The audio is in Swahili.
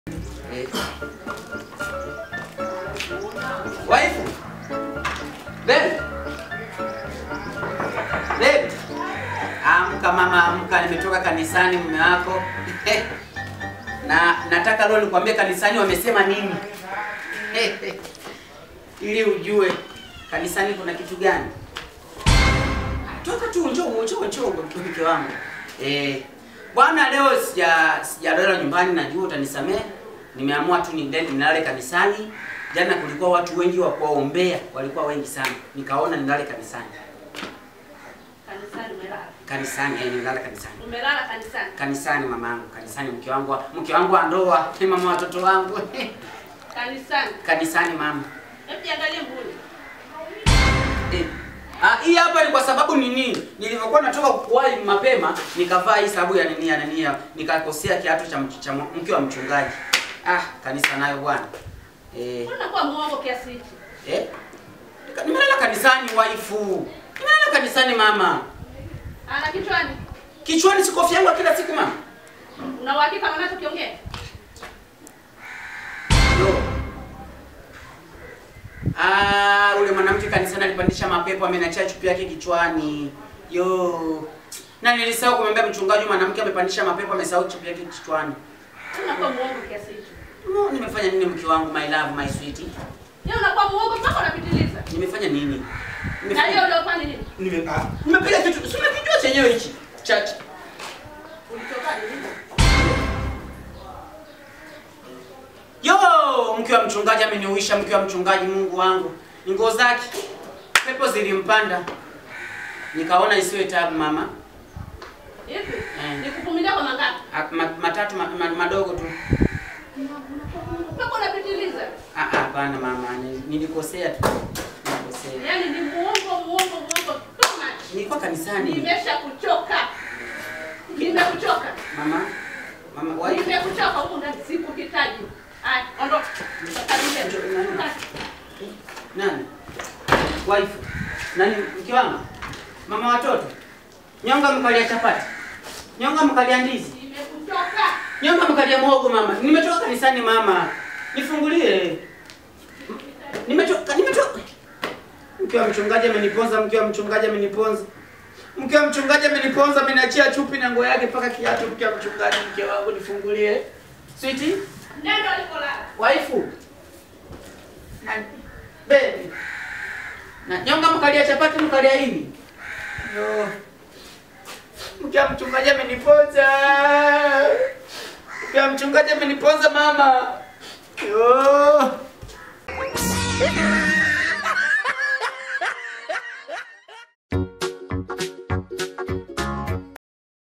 Eh. Waifu. Babe. Babe. Amka mama, amka, nimetoka kanisani mume wako. na nataka leo nikwambie kanisani wamesema nini. Ili ujue kanisani kuna kitu gani. Toka tu njoo njoo njoo mke wangu. Eh, bwana leo sija sijalala nyumbani najua utanisamehe. Nimeamua tu niende nilale kanisani. Jana kulikuwa watu wengi wa kuwaombea, walikuwa wengi sana. Nikaona nilale kanisani. Kanisani umelala. Kanisani, eh, nilale kanisani. Umelala kanisani. Kanisani mamangu, kanisani mke wangu, wa- mke wangu wa ndoa, ni mama watoto wangu. Kanisani. kanisani mama. Hebu jiangalie mbuni. Eh. Ah, hii hapa ni kwa sababu nini? Nilivyokuwa natoka kuwahi mapema, nikavaa hii sababu ya nini ya nini ya nikakosea kiatu cha, mch- cha mke wa mchungaji. Ah, kanisa nayo bwana. Eh, Mbona unakuwa muongo kiasi hichi? eh. Nika- Nimelala kanisani waifu. Nimelala kanisani mama. Ana kichwani. Kichwani si kofia yangu kila siku mama. Una uhakika na unachokiongea? Yo. Ah, ule mwanamke kanisani alipandisha mapepo ameniachia chupi yake kichwani. Yo. Na nilisahau kumwambia mchungaji mwanamke amepandisha mapepo amesahau chupi yake kichwani. Unakuwa muongo kiasi hichi. No, nimefanya nini mke wangu my love my sweet? Yeye unakuwa muongo mpaka unapitiliza. Nimefanya nini? Na hiyo uliofanya ni nini? Nime ah, nimepiga kitu. Si unakijua chenyewe hichi. Cha cha- Ulitoka nini? Yo, mke wa mchungaji ameniuisha mke wa mchungaji Mungu wangu. Ni nguo zake. Pepo zilimpanda. Nikaona isiwe tabu mama. Hivi? Eh. Nikuvumilia kwa mangapi? Ah, ma, matatu ma, ma, madogo tu. Mpaka unapitiliza. Ah, ah, hapana mama, ni- nilikosea tu. Nilikosea. Yaani ni muongo muongo muongo too much. Nilikuwa kanisani. Nimesha kuchoka. Nimekuchoka. Mama. Mama, wai. Nimekuchoka huko ndani sikuhitaji. Haya, ondoka. Karibia. Nani? Wife. Nani mke wangu? Mama watoto. Nyonga mkalia chapati. Nyonga mkalia ndizi. Nimekuchoka. Nyonga mkalia mwogo mama. Nimetoka kanisani mama. Nifungulie. Nimetoka nimetoka. Mke wa mchungaji ameniponza, mke wa mchungaji ameniponza. Mke wa mchungaji ameniponza, ameniachia chupi na nguo yake mpaka kiatu. Mke wa mchungaji, mke wangu nifungulie. Sweetie, Nenda ulipolala. waifu. Na baby. Na nyonga mkalia chapati mkalia hivi. Yo. Mke wa mchungaji ameniponza. Mke wa mchungaji ameniponza mama. Yo.